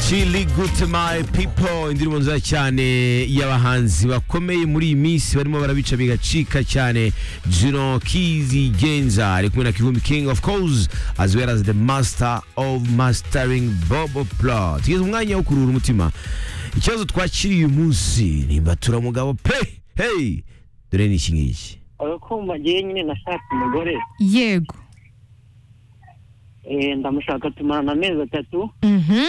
Chili Good to My People indirimbo nziza cyane y'abahanzi bakomeye muri iyi minsi barimo barabica bigacika cyane Juno Kizi Genza ari kumwe na Kivumbi King of course as well as the master of mastering Bobo Plot tugeze umwanya wo kurura umutima ikibazo twakiriye uyu munsi nimbatura mugabo pe hey dore ni iki ngiki urukumva ngewe nyine nashaka umugore yego eh, ndamushaka tumarana amezi atatu Mhm.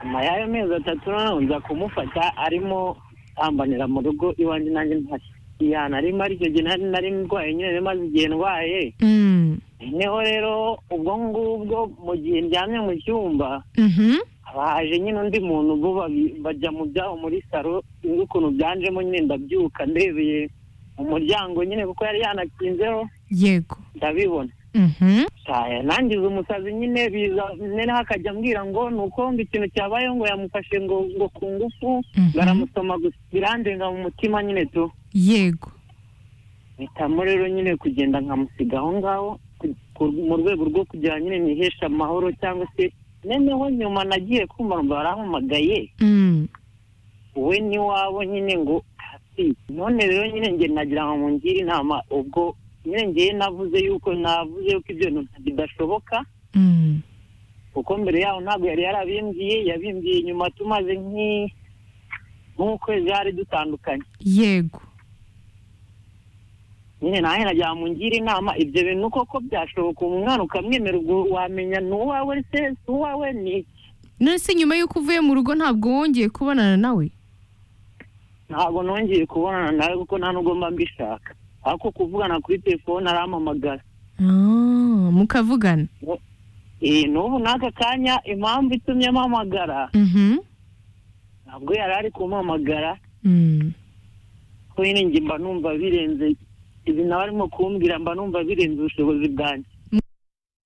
nyuma y'ayo mezi atatu noneho nza kumufata arimo ambanira mu rugo iwanjye nanjye ntari iya nari mari icyo gihe nari nari ndwaye nyine nari maze igihe ndwaye Mm. noneho rero ubwo ngubwo mu gihe ndyamye mu cyumba Mhm. haje nyine undi muntu bo babi- bajya mu byabo muri saro sinzi ukuntu byanjemo nyine ndabyuka ndebeye mu muryango nyine kuko yari yanakinzeho yego ndabibona Mhm. Saya, nangize umusazi nyine biza noneho akajya ambwira ngo ni uko ngo ikintu cyabayeho ngo yamufashe ngo ngo ku ngufu Mhm. baramusoma gusa birandenga mu mutima nyine tu yego mpitamo rero nyine kugenda nkamusiga aho ngaho ku- ku- mu rwego rwo kugira nyine niheshe amahoro cyangwa se noneho nyuma nagiye kumva ngo barampamagaye Mm. wowe n'iwabo nyine ngo hasi none rero nyine njye nagira ngo mungire inama ubwo nyine ngewe navuze yuko navuze yuko ibyo bidashoboka Mm. kuko mbere yaho ntabwo yari yarabimbwiye yabimbwiye nyuma tumaze nk'i- nk'ukwezi yari dutandukanye yego nyine nawe nagira ngo mungire inama ibyo bintu koko byashoboka umwana ukamwemera ubwo wamenya ni uwawe se si uwawe ni iki? none se nyuma y'uko uvuye mu rugo ntabwo wongeye kubonana nawe ntabwo nongeye kubonana nawe kuko nta nubwo mba mbishaka ariko kuvugana kuri telefone arampamagara Ah, mukavugana Eh, n'ubu n'aka kanya impamvu itumye ampamagara Mhm. ntabwo yari ari kumpamagara Mm. ko nyine njye mba numva birenze ibi nawe arimo kumbwira mba numva birenze ubushobozi bwanjye